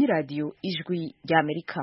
radiyo ijwi ry'amerika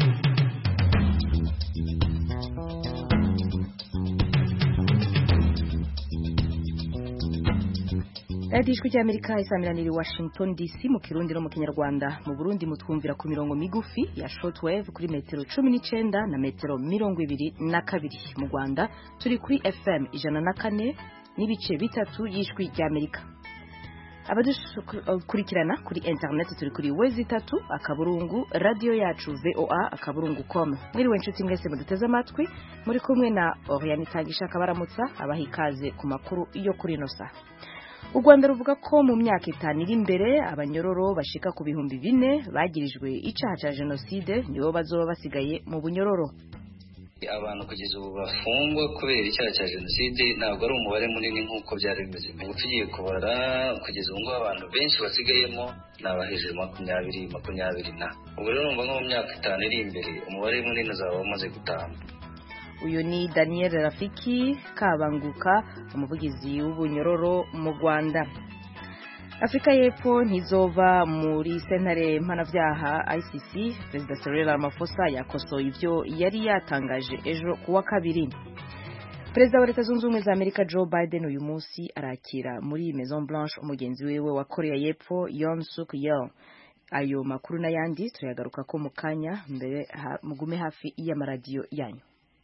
radiyo ijwi ry'amerika isamiraniye i washington dc mu kirundi no mu kinyarwanda mu burundi mutwumvira ku mirongo migufi ya shortwave kuri metero cumi n'icyenda na metero mirongo ibiri na kabiri mu rwanda turi kuri fm ijana na kane n'ibice bitatu y'ijwi ry'amerika abadukurikirana kuri interineti turi kuri wezi itatu akaburungu radiyo yacu voa akaburungu com mwiriwe inshuti mwese muduteze amatwi muri kumwe na oriane itangisha akabaramutsa abaha ikaze ku makuru yo kuri ino saha u rwanda ruvuga ko mu myaka itanu iri imbere abanyororo bashika ku bihumbi bine bagirijwe icyaha cya jenoside nibo bazoba basigaye mu bunyororo abantu kugeza ubu bafungwa kubera icyaha cya jenoside ntabwo ari umubare munini nk'uko byari bimeze ubu tugiye kubara kugeza ubu ngubu abantu benshi basigayemo ni abahejuru makumyabiri makumyabiri na ubu rero numva nko mu myaka itanu iri imbere umubare munini uzaba wamaze gutamba uyu ni daniel rafiki kabanguka umuvugizi w'ubunyororo mu rwanda afurika y'epfo ntizova muri sentare mpanabyaha icc perezida cyril ramaphosa yakosoye ibyo yari yatangaje ejo ku wa kabiri perezida wa leta zunze ubumwe za amerika joe biden uyu munsi arakira muri maison blanche umugenzi wiwe wa korea y'epfo yon suk yeol ayo makuru n'ayandi turayagaruka ko mu kanya mbere mugume hafi y'amaradiyo yanyu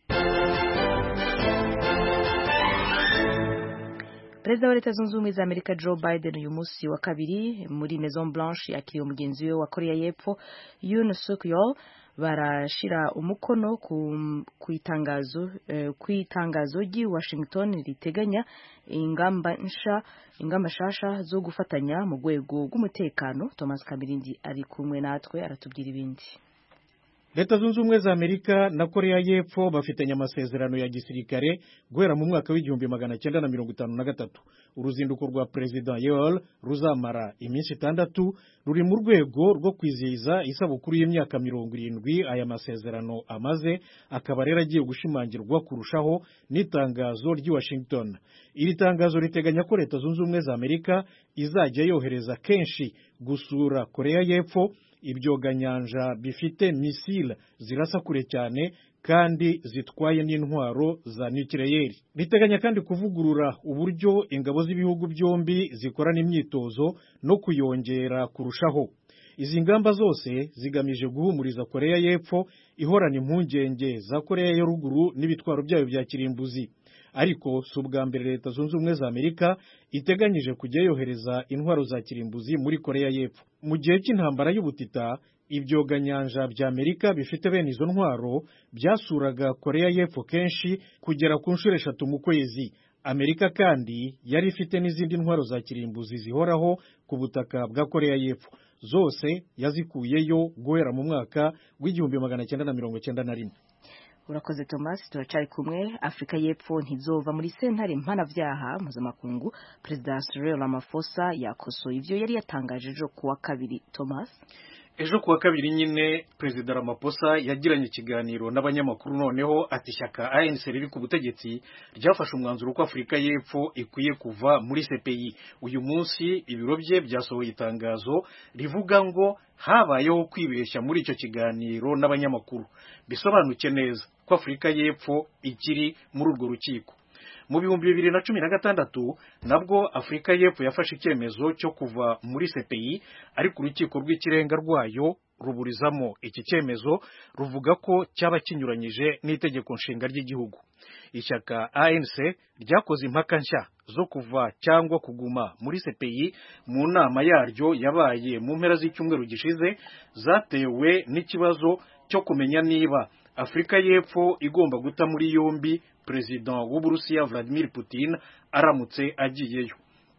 perezida wa leta zunze ubumwe za amerika joe biden uyu munsi wa kabiri muri maison blanche yakiriye umugenzi we wa korea y'epfo yoon suk yeol barashira umukono ku itangazo ku itangazo ry'i washington riteganya ingamba nsha ingamba nshasha zo gufatanya mu rwego rw'umutekano thomas kamirindi ari kumwe natwe aratubwira ibindi leta zunze ubumwe za amerika na korea y'epfo bafitanye amasezerano ya gisirikare guhera mu mwaka w'igihumbi magana cyenda na mirongo itanu na gatatu uruzinduko rwa perezida yeol ruzamara iminsi itandatu ruri mu rwego rwo kwizihiza isabukuru y'imyaka mirongo irindwi aya masezerano amaze akaba rero agiye gushimangirwa kurushaho n'itangazo ry'i washington iri tangazo riteganya ko leta zunze ubumwe za amerika izajya yohereza kenshi gusura korea y'epfo ibyoganyanja bifite misile zirasa kure cyane kandi zitwaye n'intwaro za nukileyeri riteganya kandi kuvugurura uburyo ingabo z'ibihugu byombi zikorana imyitozo no kuyongera kurushaho izi ngamba zose zigamije guhumuriza korea y'epfo ihorana impungenge za korea ya ruguru n'ibitwaro byayo bya kirimbuzi ariko si ubwa mbere leta zunze ubumwe za amerika iteganyije kujya yohereza intwaro za kirimbuzi muri korea y'epfo mu gihe cy'intambara y'ubutita ibyoganyanja bya amerika bifite bene izo ntwaro byasuraga korea y'epfo kenshi kugera ku nshuro eshatu mu kwezi amerika kandi yari ifite n'izindi ntwaro za kirimbuzi zihoraho ku butaka bwa korea y'epfo zose yazikuyeyo guhera mu mwaka w'igihumbi magana cyenda na mirongo cyenda na rimwe urakoze thomas turacari kumwe afurika y'epfo ntizova muri sentare mpanabyaha mpuzamakungu perezida cyril ramaphosa yakosoye ibyo yari yatangaje ejo ku wa kabiri thomas ejo ku wa kabiri nyine perezida ramaphosa yagiranye ikiganiro n'abanyamakuru noneho ati ishyaka anc riri ku butegetsi ryafashe umwanzuro ko afurika y'epfo ikwiye kuva muri cpi uyu munsi ibiro bye byasohoye itangazo rivuga ngo habayeho kwibeshya muri icyo kiganiro n'abanyamakuru bisobanuke neza ko afurika y'epfo ikiri muri urwo rukiko mu bihumbi bibiri na cumi na gatandatu nabwo afurika y'epfo yafashe icyemezo cyo kuva muri cpi ariko urukiko rw'ikirenga rwayo ruburizamo iki cyemezo ruvuga ko cyaba kinyuranyije n'itegeko nshinga ry'igihugu ishyaka anc ryakoze impaka nshya zo kuva cyangwa kuguma muri cpi mu nama yaryo yabaye mu mpera z'icyumweru gishize zatewe n'ikibazo cyo kumenya niba afurika y'epfo igomba guta muri yombi perezida w'uburusiya vladimir putin aramutse agiyeyo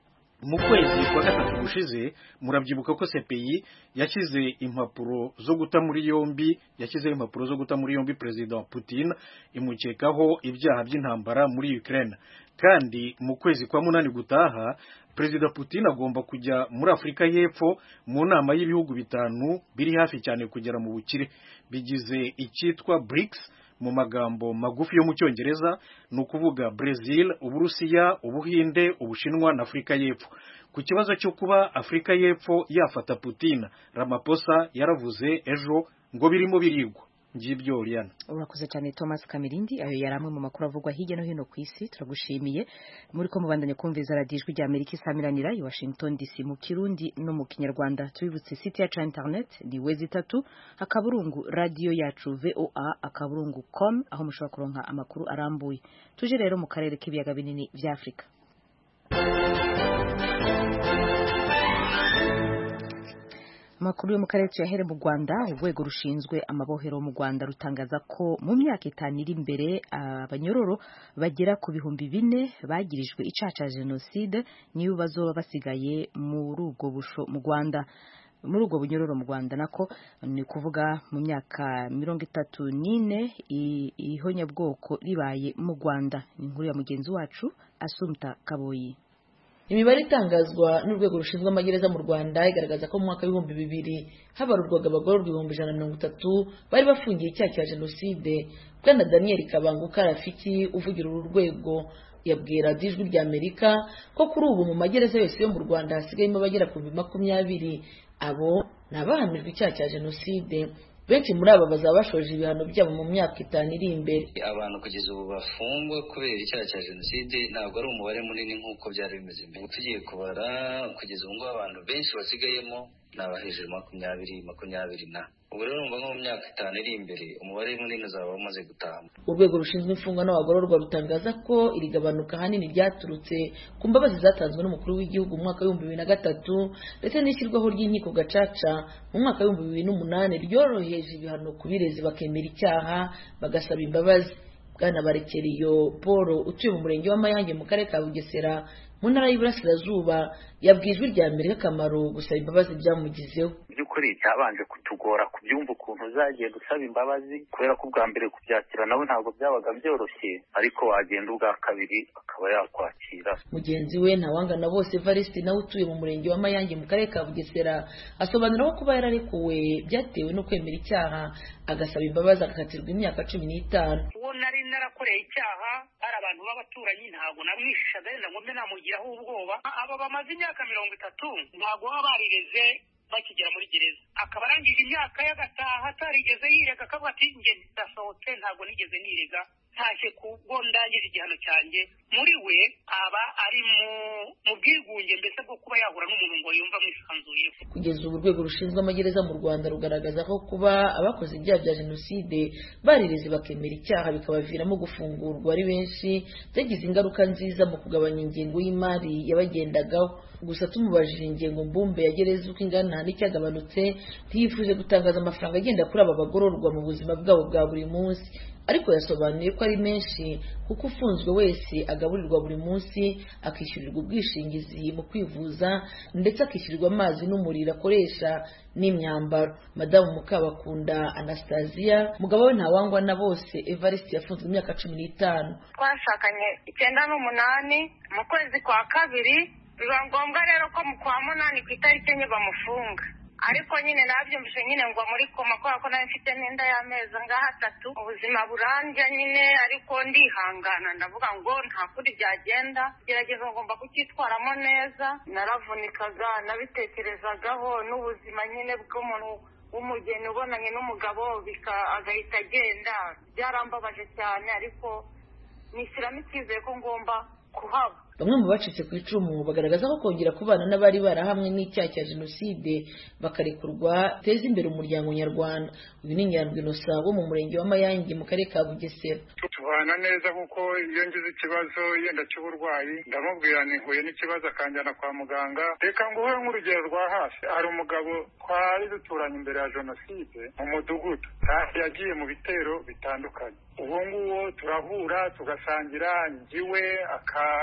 mu kwezi kwa gatatu gushize murabyibuka ko cpi yashyize impapuro zo guta muri yombi yashyizeho impapuro zo guta muri yombi perezida putin imukekaho ibyaha by'intambara muri ukraine kandi mu kwezi kwa munani gutaha perezida putin agomba kujya muri afurika y'epfo mu nama y'ibihugu bitanu biri hafi cyane kugera mu bukire bigize icyitwa brics mu magambo magufi yo mu cyongereza ni ukuvuga Brazil uburusiya ubuhinde ubushinwa na afurika y'epfo ku kibazo cyo kuba afurika y'epfo yafata putin ramaphosa yaravuze ejo ngo birimo birigwa ngibyo Oriana urakoze cyane Thomas Kamirindi ayo yari amwe mu makuru avugwa hirya no hino ku isi turagushimiye muri ko mubandanya kumviza radiyo ijwi rya Amerika isamiranira i Washington DC mu Kirundi no mu Kinyarwanda tubibutse site yacu internet ni wezi itatu akaburungu radio yacu VOA akaburungu com aho mushobora kuronka amakuru arambuye tuje rero mu karere k'ibiyaga binini vya Afrika Amakuru yo mu karere tuyahere mu Rwanda urwego rushinzwe amabohero mu Rwanda rutangaza ko mu myaka itanu iri imbere abanyororo bagera ku bihumbi bine bagirijwe icaha ca jenoside niyo bazoba basigaye muri ubwo busho mu Rwanda muri ubwo bunyororo mu Rwanda nako ni kuvuga mu myaka mirongo itatu n'ine ihonyabwoko ribaye mu Rwanda ni inkuru ya mugenzi wacu Asumta Kaboyi imibare itangazwa n'urwego rushinzwe amagereza mu rwanda igaragaza ko mu mwaka w'ibihumbi bibiri habarurwaga abagororwa ibihumbi ijana na mirongo itatu bari bafungiye icyaha cya jenoside bwana daniel kabanguka rafiki uvugira uru rwego yabwira ijwi rya amerika ko kuri ubu mu magereza yose yo mu rwanda hasigayemo abagera ku bihumbi makumyabiri abo ni abahamijwe icyaha cya jenoside benshi muri aba bazaba bashoje ibihano byabo mu myaka itanu iri imbere abantu kugeza ubu bafungwa kubera icyaha cya jenoside ntabwo ari umubare munini nk'uko byari bimeze mbere tugiye kubara kugeza ubu ngubu abantu benshi basigayemo ni abahejuru makumyabiri makumyabiri na ubu rero numva nko mu myaka itanu iri imbere umubare munini uzaba umaze gutaha urwego rushinzwe imfungwa n'abagororwa rutangaza ko iri gabanuka ahanini ryaturutse ku mbabazi zatanzwe n'umukuru w'igihugu mu mwaka w'ibihumbi bibiri na gatatu ndetse n'ishyirwaho ry'inkiko gacaca mu mwaka w'ibihumbi bibiri n'umunani ryoroheje ibihano ku birezi bakemera icyaha bagasaba imbabazi bwana barekeriyo paul utuye mu murenge w'amayange mu karere ka bugesera mu ntara y'iburasirazuba yabwiye ijwi rya mbere akamaro gusaba imbabazi byamugizeho by'ukuri cyabanje kutugora kubyumva ukuntu uzagenda usaba imbabazi kubera ko ubwa mbere kubyakira nawe ntabwo byabaga byoroshye ariko wagenda ubwa kabiri akaba yakwakira mugenzi we ntawangana bose evariste nawe utuye mu murenge wa mayange mu karere ka bugesera asobanura ko kuba yararekuwe byatewe no kwemera icyaha agasaba imbabazi agakatirwa imyaka cumi n'itanu uwo nari narakoreye icyaha ari abantu b'abaturanyi ntabwo namwishishaga yenda ngo mbe namugiraho ubwoba aba bamaze imyaka mirongo itatu ntabwo baba barireze bakigera muri gereza akaba arangije imyaka ye agataha atarigeze yirega akavuga ati njye ndasohotse ntabwo nigeze nirega ntashye kubwo ndangije igihano cyanjye muri we aba ari mu bwigunge mbese bwo kuba yahura n'umuntu ngo yumva amwisanzuyeho kugeza ubu urwego rushinzwe amagereza mu rwanda rugaragaza ko kuba abakoze ibyaha bya jenoside barireze bakemera icyaha bikabaviramo gufungurwa ari benshi byagize ingaruka nziza mu kugabanya ingengo y'imari yabagendagaho gusa tumubajije ingengo mbumbe ya gereza uko ingana n'icyagabanutse ntiyifuje gutangaza amafaranga agenda kuri aba bagororwa mu buzima bwabo bwa buri munsi ariko yasobanuye ko ari menshi kuko ufunzwe wese agaburirwa buri munsi akishyurirwa ubwishingizi mu kwivuza ndetse akishyurirwa amazi n'umuriro akoresha n'imyambaro madamu mukabakunda anastasia mugabo we ntawangwa na bose evariste yafunzwe imyaka cumi n'itanu twashakanye icyenda n'umunani mu kwezi kwa kabiri biba ngombwa rero ko mu kwa munani ku itariki enye bamufunga ariko nyine nabyumvise nyine ngo muri koma kubera ko nawe mfite n'inda y'amezi angahe atatu ubuzima burambya nyine ariko ndihangana ndavuga ngo nta kundi byagenda gerageza ngomba kucyitwaramo neza naravunikaga nabitekerezagaho n'ubuzima nyine bw'umuntu w'umugeni ubonanye n'umugabo agahita agenda byarambabaje cyane ariko nishyiramo icyizere ko ngomba kuhaba bamwe mu bacitse ku icumu bagaragaza ko kongera kubana n'abari barahamwe n'icyaha cya jenoside bakarekurwa biteza imbere umuryango nyarwanda uyu ni nyandwi inosa wo mu murenge wa mayange mu karere ka bugesera tubana neza kuko iyo ngize ikibazo yenda cy'uburwayi ndamubwira nihuye n'ikibazo akanjyana kwa muganga reka nguhe nk'urugero rwa hafi hari umugabo twari duturanye imbere ya jenoside mu mudugudu yagiye mu bitero bitandukanye uwo nguwo turahura tugasangira njyiwe aka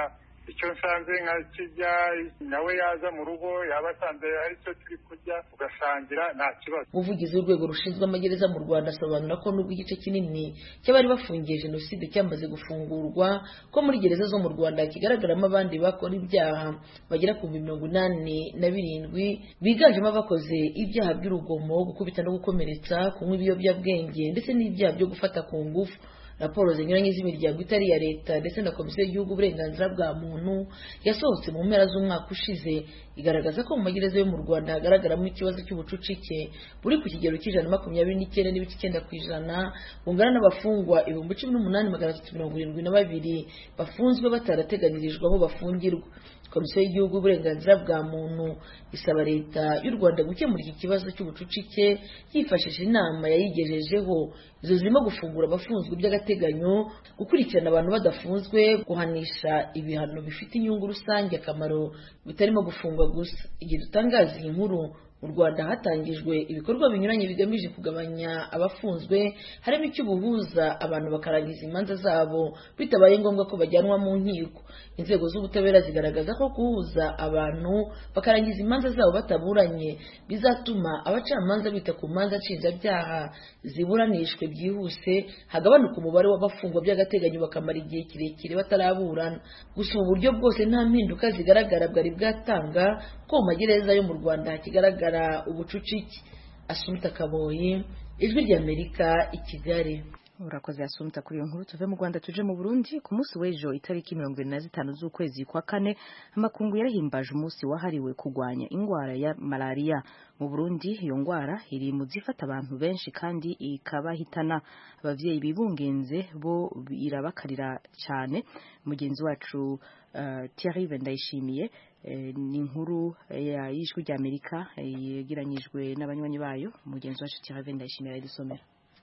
icyo nsanze nka kirya nawe yaza mu rugo yaba asanze ari cyo turi kurya ugasangira nta kibazo umuvugizi w'urwego rushinzwe amagereza mu rwanda asobanura ko nubwo igice kinini cy'abari bafungiye jenoside cyamaze gufungurwa ko muri gereza zo mu rwanda kigaragaramo abandi bakora ibyaha bagera ku mirongo inani na birindwi biganjemo abakoze ibyaha by'urugomo gukubita no gukomeretsa kunywa ibiyobyabwenge ndetse n'ibyaha byo gufata ku ngufu raporo zinyuranye z'imiryango itari iya leta ndetse na komisiyo y'igihugu uburenganzira bwa muntu yasohotse mu mpera z'umwaka ushize igaragaza ko mu magereza yo mu rwanda hagaragaramo ikibazo cy'ubucucike buri ku kigero cy'ijana makumyabiri n'icyenda n'ibice icyenda ku ijana bungana n'abafungwa ibihumbi cumi n'umunani magana atatu mirongo irindwi na babiri bafunzwe batarateganirijwe aho bafungirwa komisiyo y'igihugu uburenganzira bwa muntu isaba leta y'u rwanda gukemura iki kibazo cy'ubucucike yifashishije inama yayigejejeho izo zirimo gufungura abafunzwe by'agateganyo gukurikirana abantu badafunzwe guhanisha ibihano bifite inyungu rusange akamaro bitarimo gufungwa gusa igihe dutangaza iyi nkuru mu rwanda hatangijwe ibikorwa binyuranye bigamije kugabanya abafunzwe harimo icy'ubuhuza abantu bakarangiza imanza zabo bitabaye ngombwa ko bajyanwa mu nkiko inzego z'ubutabera zigaragaza ko guhuza abantu bakarangiza imanza zabo bataburanye bizatuma abacamanza bita ku manza nshinjabyaha ziburanishwe byihuse hagabanuka umubare w'abafungwa by'agateganyo bakamara igihe kirekire bataraburana gusa ubu buryo bwose nta mpinduka zigaragara bwari bwatanga ko mu magereza yo mu rwanda hakigaragara ubucucike asumta kaboyi ijwi ry'amerika i kigali urakoze yasumta kuri iyo nkuru tuve mu rwanda tuje mu burundi ku munsi w'ejo itariki mirongo irindwi na zitanu z'ukwezi kwa kane amakungu yarahimbaje umunsi wahariwe kurwanya indwara ya malariya mu burundi iyo ndwara iri mu zifata abantu benshi kandi ikabahitana ababyeyi bibungenze bo irabakarira cyane mugenzi wacu uh, Thierry Ndayishimiye ni inkuru y'ijwi ry'Amerika yegeranyijwe n'abanywanyi bayo mugenzi wacu Thierry Ndayishimiye aradusomera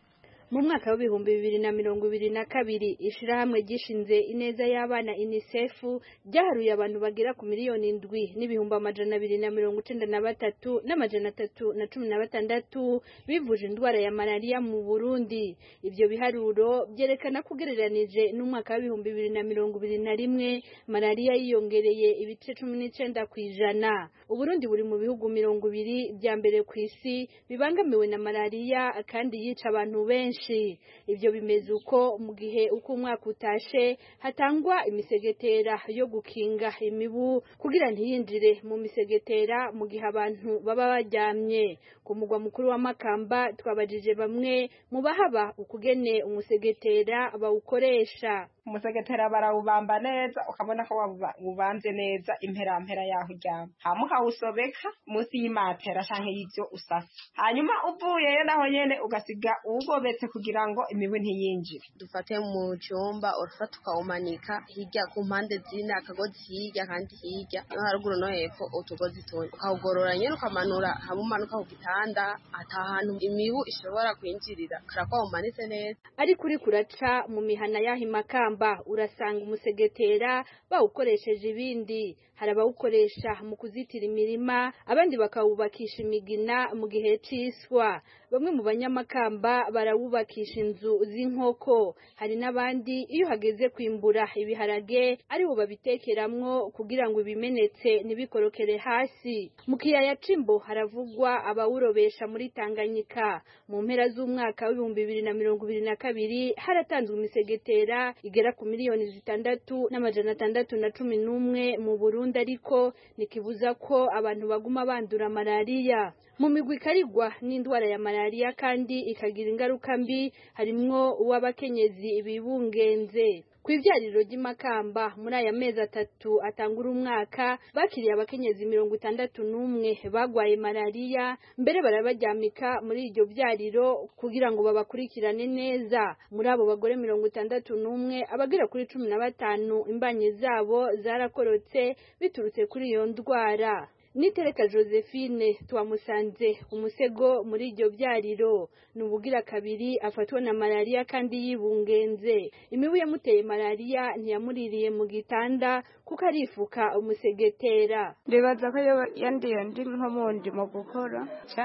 mu mwaka w'ibihumbi bibiri na mirongo ibiri na kabiri ishirahamwe gishinze ineza y'abana unicef ryaharuye abantu bagera ku miliyoni indwi n'ibihumbi amajana abiri na mirongo icenda na batatu n'amajana atatu na cumi na batandatu bivuje indwara ya malariya mu burundi ivyo biharuro vyerekana ko ugereranije n'umwaka w'ibihumbi bibiri na mirongo ibiri na rimwe malariya yiyongereye ibice cumi n'icenda ku ijana uburundi buri mu bihugu mirongo ibiri vya mbere ku isi bibangamiwe na malariya kandi yica abantu benshi ibyo bimeze uko mu gihe uko umwaka utashe hatangwa imisegetera yo gukinga imibu kugira ntiyinjire mu misegetera mu gihe abantu baba baryamye ku mugwa mukuru wa makamba twabajije bamwe mu bahaba ukugene umusegetera bawukoresha umusegetera barawubamba neza ukabona ko wubanze neza imperampera yaho uryama hama ukawusobeka munsi y'imatera canke y'ivyo usasa hanyuma uvuyeyo naho nyene ugasiga uwugobetse kugira ngo imibu ntiyinjire dufate mu cyumba urafata ukawumanika hirya ku mpande zine akagozi hirya kandi hirya no haruguru no hepfo utugozi tune ukawugorora nyene ukamanura hamwe umanuka ku gitanda ata hantu imibu ishobora kwinjirira karakwa umanitse neza ariko uriko uraca mu mihana y'aho imakamba urasanga umusegetera bawukoresheje ibindi hari abawukoresha mu kuzitira imirima abandi bakawubakisha imigina mu gihe c'iswa bamwe mu banyamakamba barawubakisha inzu z'inkoko hari n'abandi iyo hageze kwimbura ibiharage aribo babitekeramwo kugira ngo ibimenetse ntibikorokere hasi mu kiyaya c'imbo haravugwa abawurobesha muri tanganyika mu mpera z'umwaka w'ibihumbi bibiri na mirongo ibiri na kabiri haratanzwe imisegetera igera ku miliyoni zitandatu n'amajana atandatu na cumi n'umwe mu burundi ariko ntikibuza ko abantu baguma bandura malariya mu migwi ikarigwa n'indwara ya malariya kandi ikagira ingaruka mbi harimwo uw'abakenyezi bibungenze ku ivyariro ry'imakamba muri aya mezi atatu atangura umwaka bakiriye abakenyezi mirongo itandatu n'umwe bagwaye malariya mbere barabaryamika muri iryo vyariro kugira ngo babakurikirane neza muri abo bagore mirongo itandatu n'umwe abagera kuri cumi na batanu imbanyi zabo zarakorotse biturutse kuri iyo ndwara nitereka josephine twamusanze umusego muri iryo byariro ni ubugira kabiri afatwa na malariya kandi yibungenze imibu yamuteye malariya ntiyamuririye mu gitanda kuko arifuka umusegetera ndibaza ko yandiye ndi nko mu ndimo gukora cyangwa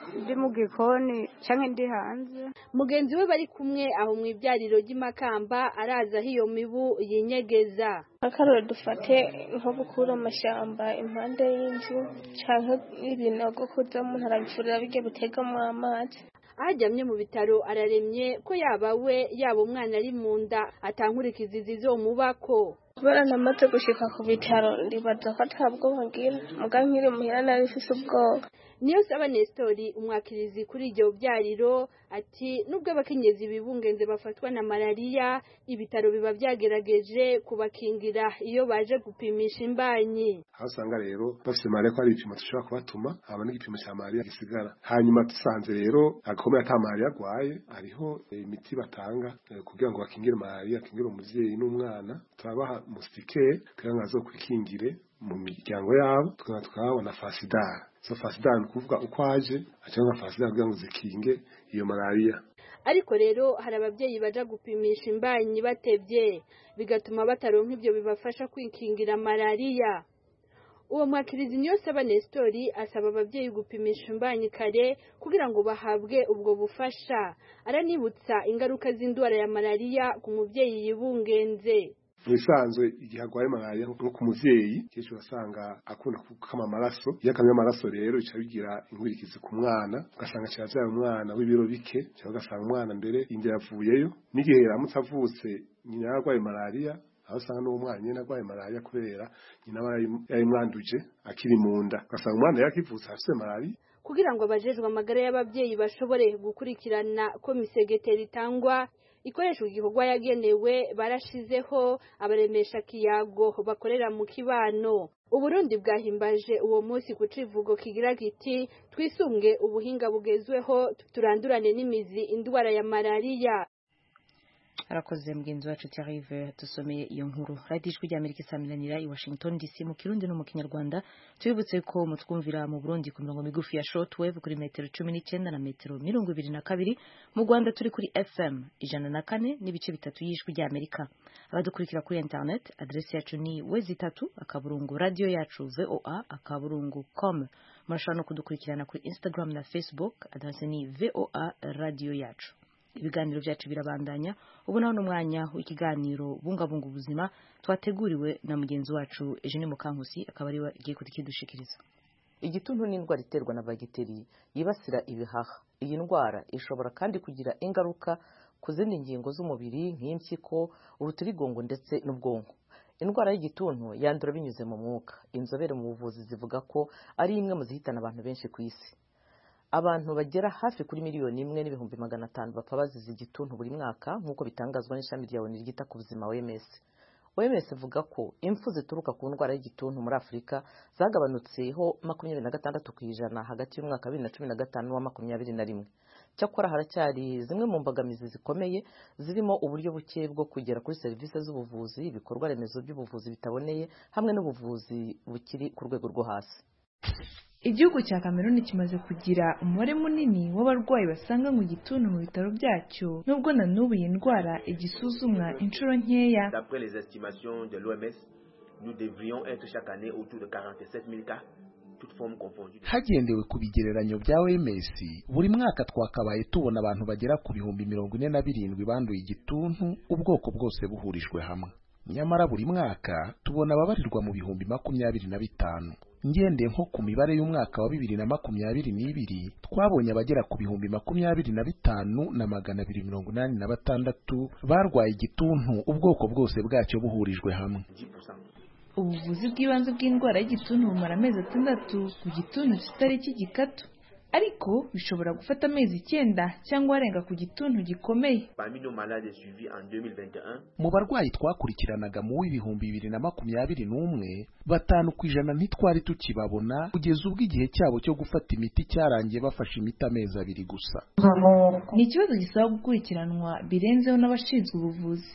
ndi mu gikoni cyangwa ndi hanze mugenzi we bari kumwe aho mu ibyariro ry'imakamba araza aho iyo mibu yinyegeza akarore dufate nko gukura amashyamba impande y'inzu cyangwa ibinogo kuza umuntu arabifurira bijya butegamo amazi aho aryamye mu bitaro araremye ko yaba we yaba umwana ari mu nda atankurikizi zizomubako kubera namaze gushika ku bitaro ndibaza ko ata bwoba ngira muga nkiri muhira nari mfise ubwoba niyo saba Nestori umwakirizi kuri iryo byariro ati nubwo abakenyezi bibungenze bafatwa na malariya ibitaro biba byagerageje kubakingira iyo baje gupimisha imbanyi aho usanga rero bafite malariya ko ari ibipimo dushobora kubatuma haba n'igipimo cya malariya gisigara hanyuma dusanze rero agakomeye ata malariya arwaye hariho imiti batanga kugira ngo bakingire malariya bakingire umubyeyi n'umwana turabaha musitike kugira ngo azokwikingire mu miryango yabo tukaba tukahabona fasidara so fasidara ni ukuvuga uko aje cyangwa fasidara kugira ngo zikinge iyo malariya ariko rero hari ababyeyi baja gupimisha imbanyi batevye bigatuma bataronka ibyo bibafasha kwikingira malariya uwo mwakirizi niyo saba Nestori asaba ababyeyi gupimisha imbanyi kare kugira ngo bahabwe ubwo bufasha aranibutsa ingaruka z'indwara ya malariya ku mubyeyi yibungenze mu bisanzwe igihe arwaye malariya nko ku muvyeyi kenshi urasanga akunda gukama amaraso iyo akamye amaraso rero bica bigira inkurikizi ku mwana ugasanga kiravyaye umwana w'ibiro bike cyangwa ugasanga umwana mbere inda yavuyeyo n'igihe yaramutse avutse nyina yarwaye malariya aho usanga n'uwo mwana nyine arwaye malariya kubera nyina aba yayimwanduje akiri mu nda ugasanga umwana yakivutse afise malariya kugira ngo abajejwe amagara y'ababyeyi bashobore gukurikirana ko misegeteri itangwa ikoreshwa igikorwa yagenewe barashizeho abaremesha kiyago bakorera mu kibano uburundi bwahimbaje uwo munsi ku civugo kigira kiti twisunge ubuhinga bugezweho turandurane n'imizi indwara ya malariya arakoze mugenzi wacu Thierry dusomeye iyo nkuru radiyo ijwi ry'amerika isaminanira i washington dc mu kirundi no mu kinyarwanda tubibutse ko mutwumvira mu burundi ku mirongo migufi ya shortwave kuri metero cumi n'icyenda na metero mirongo ibiri na kabiri mu rwanda turi kuri fm ijana na kane n'ibice bitatu y'ijwi ry'amerika abadukurikira kuri internet aderesi yacu ni wezi itatu akaburungu radiyo yacu voa akaburungu com murashobora no kudukurikirana kuri instagram na facebook aderesi ni voa radiyo yacu ibiganiro byacu birabandanya ubu naho n'umwanya w'ikiganiro bungabunga ubuzima twateguriwe na mugenzi wacu Eugene Mukankusi akaba ariwe agiye kudushikiriza igituntu ni indwara iterwa na bagiteri yibasira ibihaha iyi ndwara ishobora kandi kugira ingaruka ku zindi ngingo z'umubiri nk'impyiko urutirigongo ndetse n'ubwonko indwara y'igituntu yandura binyuze mu mwuka inzobere mu buvuzi zivuga ko ari imwe mu zihitana abantu benshi ku isi abantu bagera hafi kuri miliyoni imwe n'ibihumbi magana atanu bapfa bazize igituntu buri mwaka nk'uko bitangazwa n'ishami rya oni ryita ku buzima OMS OMS ivuga ko impfu zituruka ku ndwara y'igituntu muri Afurika zagabanutseho makumyabiri na gatandatu ku ijana hagati y'umwaka wa bibiri na cumi na gatanu n'uwa makumyabiri na rimwe cyakora haracyari zimwe mu mbogamizi zikomeye zirimo uburyo buke bwo kugera kuri serivisi z'ubuvuzi ibikorwa remezo by'ubuvuzi bitaboneye hamwe n'ubuvuzi bukiri ku rwego rwo hasi igihugu cya kameruni kimaze kugira umubare munini w'abarwayi basanga mu gituntu mu bitaro byacyo nubwo na n'ubu iyi ndwara igisuzumwa inshuro nkeya hagendewe ku bigereranyo bya OMS buri mwaka twakabaye tubona abantu bagera ku bihumbi mirongo ine na birindwi banduye igituntu ubwoko bwose buhurijwe hamwe nyamara buri mwaka tubona ababarirwa mu bihumbi makumyabiri na bitanu ngendeye nko ku mibare y'umwaka wa bibiri na makumyabiri n'ibiri twabonye abagera ku bihumbi makumyabiri na bitanu na magana abiri mirongo inani na batandatu barwaye igituntu ubwoko bwose bwacyo buhurijwe hamwe ubuvuzi bw'ibanze bw'indwara y'igituntu bumara amezi atandatu ku gituntu kitari cy'igikatu ariko bishobora gufata amezi icyenda cyangwa arenga ku gituntu gikomeye mu barwayi twakurikiranaga mu w'ibihumbi bibiri na makumyabiri n'umwe batanu ku ijana ntitwari tukibabona kugeza ubwo igihe cyabo cyo gufata imiti cyarangiye bafashe imiti amezi abiri gusa ni ikibazo gisaba gukurikiranwa birenzeho n'abashinzwe ubuvuzi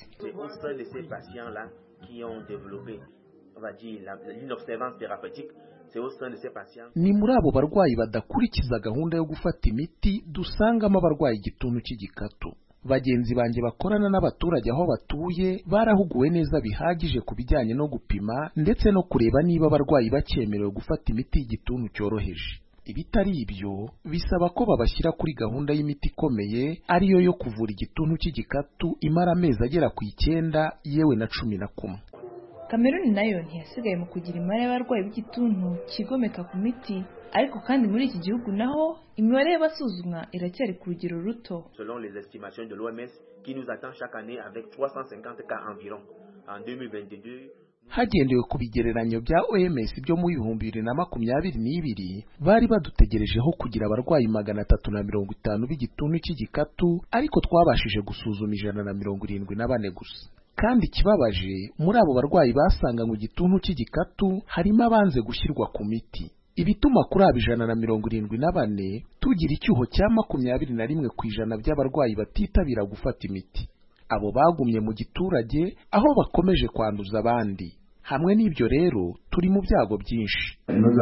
ni muri abo barwayi badakurikiza gahunda yo gufata imiti dusangamo abarwaye igituntu cy'igikatu bagenzi banjye bakorana n'abaturage aho batuye barahuguwe neza bihagije ku bijyanye no gupima ndetse no kureba niba abarwayi bakemerewe gufata imiti y'igituntu cyoroheje ibitari ibyo bisaba ko babashyira kuri gahunda y'imiti ikomeye ariyo yo kuvura igituntu cy'igikatu imara amezi agera ku icyenda yewe na cumi na kumwe kameruni nayo ntiyasigaye mu kugira imibare y'abarwayi b'igituntu kigomeka ku miti ariko kandi muri iki gihugu naho imibare y'abasuzumwa iracyari ku rugero ruto selon les estimations de l'OMS qui nous attend chaque année avec 350 cas environ en 2022 hagendewe ku bigereranyo bya OMS byo mu bihumbi bibiri na makumyabiri n'ibiri bari badutegerejeho kugira abarwayi magana atatu na mirongo itanu b'igituntu cy'igikatu ariko twabashije gusuzuma ijana na mirongo irindwi na bane gusa kandi ikibabaje muri abo barwayi basanganywe igituntu cy'igikatu harimo abanze gushyirwa ku miti ibituma kuri abo ijana na mirongo irindwi na bane tugira icyuho cya makumyabiri na rimwe ku ijana by'abarwayi batitabira gufata imiti abo bagumye mu giturage aho bakomeje kwanduza abandi hamwe n'ibyo rero turi mu byago byinshi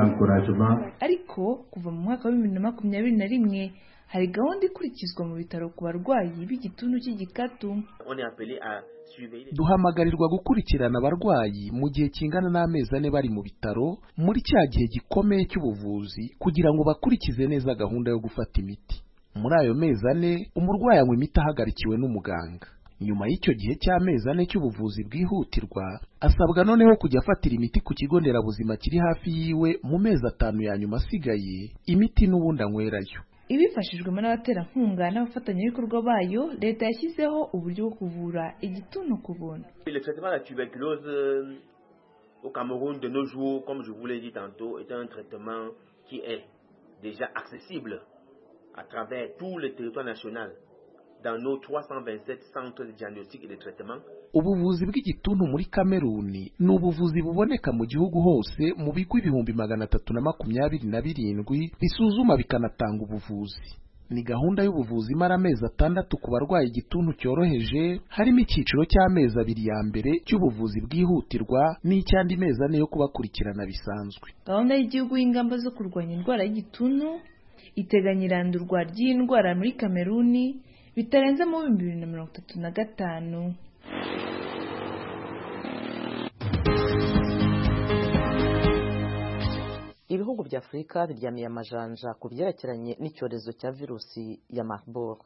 ariko kuva mu mwaka wa bibiri na makumyabiri na rimwe hari gahunda ikurikizwa mu bitaro ku barwayi b'igituntu cy'igikatu duhamagarirwa gukurikirana abarwayi mu gihe kingana n'amezi ane bari mu bitaro muri cya gihe gikomeye cy'ubuvuzi kugira ngo bakurikize neza gahunda yo gufata imiti muri ayo mezi ane umurwayi anywa imiti ahagarikiwe n'umuganga nyuma y'icyo gihe cy'amezi ane cy'ubuvuzi bwihutirwa asabwa noneho kujya afatira imiti ku kigo nderabuzima kiri hafi yiwe mu mezi atanu ya nyuma asigaye imiti n'ubundi anywerayo ibifashijwemo n'abaterankunga n'abafatanyabikorwa bayo leta yashyizeho uburyo bwo kuvura igituntu ku buntu le traitement de la tuberculose au Cameroun de nos jours comme je vous l'ai dit tantôt est un traitement qui est déjà accessible à travers tout le territoire national dans nos 327 centres de diagnostic et de traitement ubuvuzi bw'igituntu muri kameruni ni ubuvuzi buboneka mu gihugu hose mu bigo ibihumbi magana atatu na makumyabiri na birindwi bisuzuma bikanatanga ubuvuzi ni gahunda y'ubuvuzi imara amezi atandatu ku barwaye igituntu cyoroheje harimo icyiciro cy'amezi abiri ya mbere cy'ubuvuzi bwihutirwa n'icy'andi mezi ane yo kubakurikirana bisanzwe gahunda y'igihugu y'ingamba zo kurwanya indwara y'igituntu iteganya irandurwa ry'iyi ndwara muri kameruni bitarenze mu bihumbi bibiri na mirongo itatu na gatanu ibihugu bya afurika biryamiye amajanja ku byerekeranye n'icyorezo cya virusi ya marburg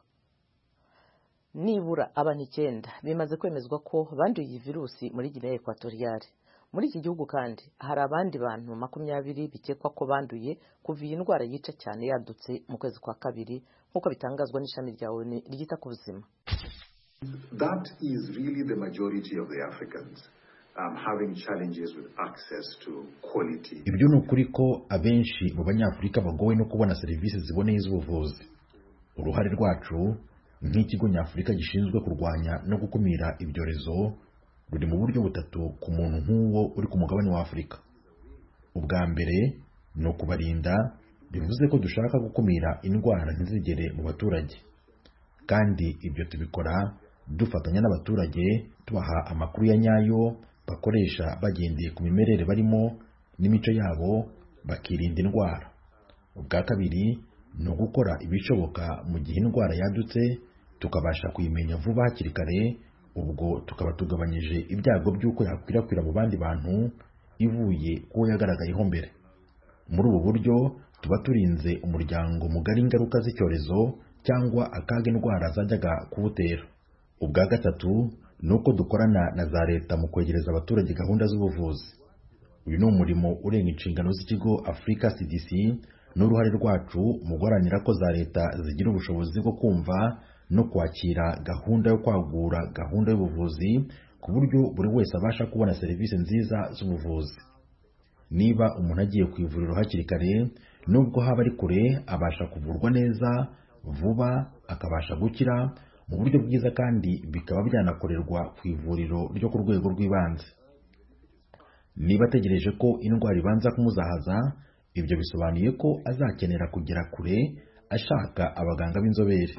nibura abantu icyenda bimaze kwemezwa ko banduye iyi virusi muri guinea ekwatoriyale muri iki gihugu kandi hari abandi bantu makumyabiri bikekwa ko banduye kuva iyi ndwara yica cyane yadutse mu kwezi kwa kabiri nk'uko bitangazwa n'ishami rya onu ryita ku buzima That is really the majority of the Africans um, having challenges with access to quality. ibyo ni ukuri ko abenshi mu banyafurika bagowe no kubona serivisi ziboneye z'ubuvuzi uruhare rwacu nk'ikigo nyafurika gishinzwe kurwanya no gukumira ibyorezo ruri mu buryo butatu ku muntu nk'uwo uri ku mugabane wa afurika ubwa mbere ni ukubarinda bivuze ko dushaka gukumira indwara ntizigere mu baturage kandi ibyo tubikora dufatanya n'abaturage tubaha amakuru ya nyayo bakoresha bagendeye ku mimerere barimo n'imico yabo bakirinda indwara ubwa kabiri ni ugukora ibishoboka mu gihe indwara yadutse tukabasha kuyimenya vuba hakiri kare ubwo tukaba tugabanyije ibyago by'uko yakwirakwira mu bandi bantu ivuye kuwo yagaragayeho mbere muri ubu buryo tuba turinze umuryango mugari ingaruka z'icyorezo cyangwa akaga indwara zajyaga kuwutera ubwa gatatu ni uko dukorana na za leta mu kwegereza abaturage gahunda z'ubuvuzi uyu ni umurimo urenga inshingano z'ikigo afurika cdc n'uruhare rwacu mu guharanira ko za leta zigira ubushobozi bwo kumva no kwakira gahunda yo kwagura gahunda y'ubuvuzi ku buryo buri wese abasha kubona serivisi nziza z'ubuvuzi niba umuntu agiye ku ivuriro hakiri kare nubwo haba ari kure abasha kuvurwa neza vuba akabasha gukira mu buryo bwiza kandi bikaba byanakorerwa ku ivuriro ryo ku rwego rw'ibanze niba ategereje ko indwara ibanza kumuzahaza ibyo bisobanuye ko azakenera kugera kure ashaka abaganga b'inzobere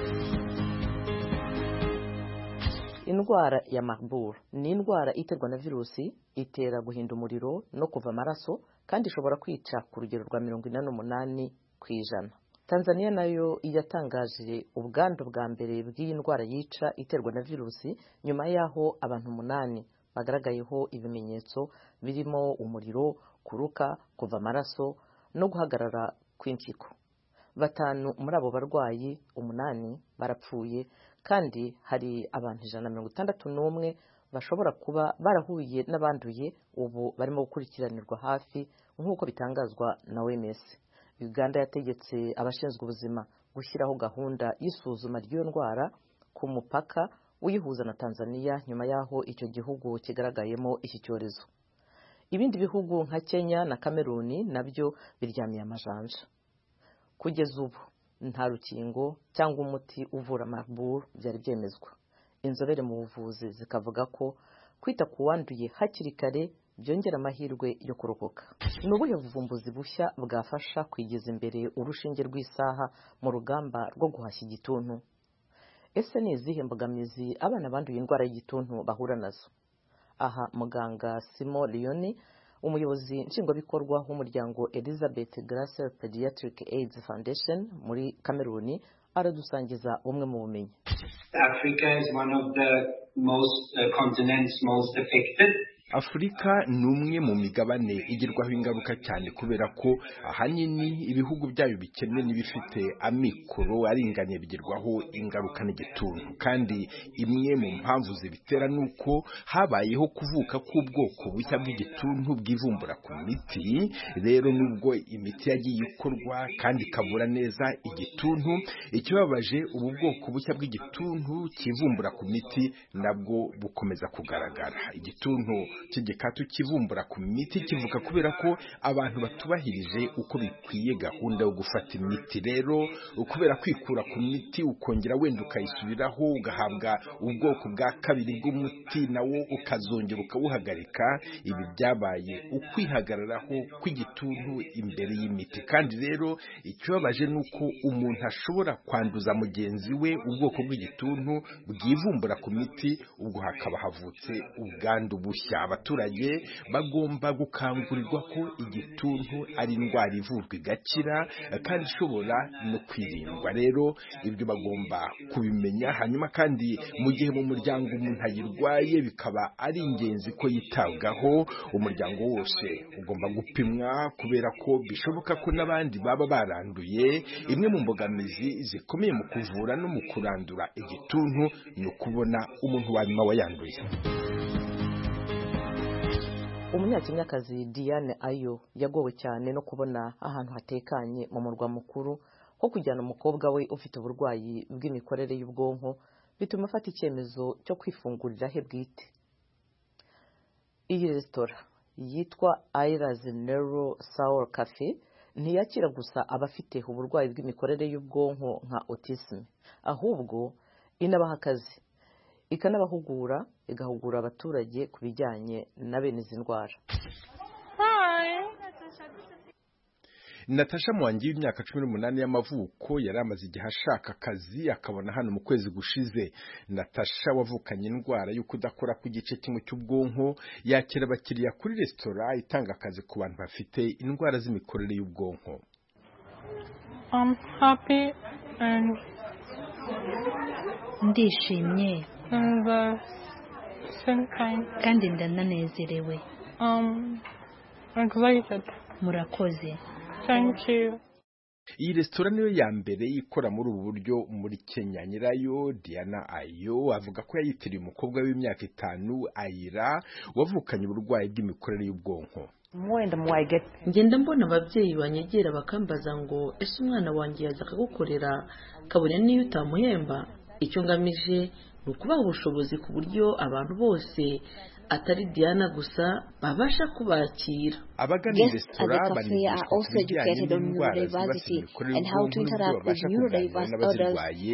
indwara ya marburg ni indwara iterwa na virusi itera guhinda umuriro no kuva amaraso kandi ishobora kwica ku rugero rwa mirongo ine n'umunani ku ijana tanzania nayo yatangaje ubwandu bwa mbere bw'iyi ndwara yica iterwa na virusi nyuma y'aho abantu umunani bagaragayeho ibimenyetso birimo umuriro kuruka kuva amaraso no guhagarara kw'impyiko batanu muri abo barwayi umunani barapfuye kandi hari abantu ijana na mirongo itandatu n'umwe bashobora kuba barahuye n'abanduye ubu barimo gukurikiranirwa hafi nk'uko bitangazwa na OMS Uganda yategetse abashinzwe ubuzima gushyiraho gahunda y'isuzuma ry'iyo ndwara ku mupaka uyihuza na Tanzania nyuma y'aho icyo gihugu kigaragayemo iki cyorezo ibindi bihugu nka Kenya na Kameruni nabyo biryamiye amajanja kugeza ubu nta rukingo cyangwa umuti uvura Marburg byari byemezwa inzobere mu buvuzi zikavuga ko kwita ku wanduye hakiri kare byongera amahirwe yo kurokoka ni ubuhe buvumbuzi bushya bwafasha kwigiza imbere urushinge rw'isaha mu rugamba rwo guhashya igituntu ese ni izihe mbogamizi abana banduye indwara y'igituntu bahura nazo aha muganga simo leoni umuyobozi nshingwabikorwa w'umuryango elizabeth gracer pediatric aids foundation muri kameruni aradusangiza bumwe mu bumenyi Africa is one of the most uh, continents most affected. afurika ni umwe mu migabane igirwaho ingaruka cyane kubera ko ahanini ibihugu byayo bikennye n'ibifite amikoro aringaniye bigirwaho ingaruka n'igituntu kandi imwe mu mpamvu zibitera ni uko habayeho kuvuka k'ubwoko bushya bw'igituntu bwivumbura ku miti rero nubwo imiti yagiye ikorwa kandi ikavura neza igituntu ikibabaje ubu bwoko bushya bw'igituntu kivumbura ku miti nabwo bukomeza kugaragara igituntu cy'igikatu kivumbura ku miti kivuka kubera ko abantu batubahirije uko bikwiye gahunda yo gufata imiti rero kubera kwikura ku miti ukongera wenda ukayisubiraho ugahabwa ubwoko bwa kabiri bw'umuti nawo ukazongera ukawuhagarika ibi byabaye ukwihagararaho kw'igituntu imbere y'imiti kandi rero ikibabaje ni uko umuntu ashobora kwanduza mugenzi we ubwoko bw'igituntu bwivumbura ku miti ubwo hakaba havutse ubwandu bushya abaturage bagomba gukangurirwa ko igituntu ari indwara ivurwa igakira kandi ishobora no kwirindwa rero ibyo bagomba kubimenya hanyuma kandi mu gihe mu muryango umuntu ayirwaye bikaba ari ingenzi ko yitabwaho umuryango wose ugomba gupimwa kubera ko bishoboka ko n'abandi baba baranduye imwe mu mbogamizi zikomeye mu kuvura no mu kurandura igituntu ni ukubona umuntu wa nyuma wayanduye umunyakenyakazi diane ayo yagowe cyane no kubona ahantu hatekanye mu murwa mukuru ho kujyana umukobwa we ufite uburwayi bw'imikorere y'ubwonko bituma afata icyemezo cyo kwifungurira he bwite iyi resitora yitwa ayirazi nero sawuru kafe ntiyakira gusa abafite uburwayi bw'imikorere y'ubwonko nka otisime ahubwo inabaha akazi ikanabahugura igahugura abaturage ku bijyanye na bene izi ndwara natasha muwangi w'imyaka cumi n'umunani y'amavuko yari amaze igihe ashaka akazi akabona hano mu kwezi gushize natasha wavukanye indwara yo kudakora ku gice kimwe cy'ubwonko yakira abakiriya kuri resitora itanga akazi ku bantu bafite indwara z'imikorere y'ubwonko ndishimye kandi ndananezerewe murakoze iyi resitora niyo ya mbere ikora muri ubu buryo muri kenya nyirayo diana ayo avuga ko yayitiriye umukobwa w'imyaka itanu ayira wavukanye uburwayi bw'imikorere y'ubwonko ngenda mbona ababyeyi banyegera bakambaza ngo ese umwana wanjye yaza akagukorera kabone n'iyo utamuhemba icyo ngamije ni ukubaha ubushobozi ku buryo abantu bose atari diana gusa babasha kubakira abagana iyi resitora banigishwa ku bijyanye n'indwara zibasira imikorere y'ubwonko n'uburyo babasha kuganira n'abazirwaye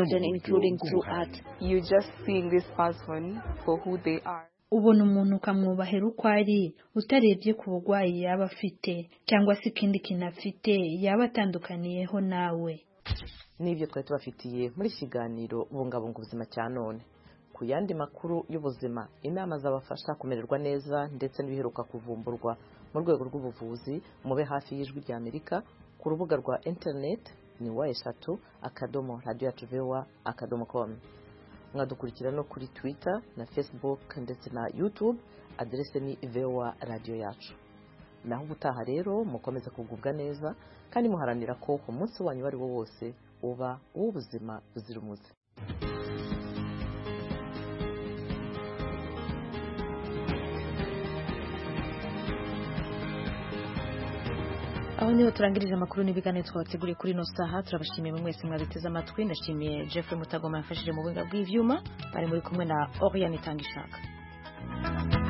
no mu buryo ubona umuntu ukamwubahera uko ari utarebye ku burwayi yaba afite cyangwa se ikindi kintu afite yaba atandukaniyeho nawe n'ibyo twari tubafitiye muri iki kiganiro bungabunga ubuzima cya none ku yandi makuru y'ubuzima inama zabafasha kumererwa neza ndetse n'ibiheruka kuvumburwa mu rwego rw'ubuvuzi mube hafi y'ijwi rya amerika ku rubuga rwa interineti ni wa eshatu akadomo radiyo yacu vewa akadomo komu mwadukurikira no kuri twitter na facebook ndetse na youtube aderese ni vewa radiyo yacu naho ubutaha rero mukomeze kugubwa neza kandi muharanira ko umunsi wanyu uwo ari wo wose uba uw'ubuzima buzira umuze aho niho turangirije amakuru n'ibiganiro twabateguriye kuri ino saha turabashimiye mu mwese mwabiteze amatwi ndashimiye Jeffrey Mutagoma yafashije mu buhinga bw'ivyuma bari muri kumwe na Oriane Tangishaka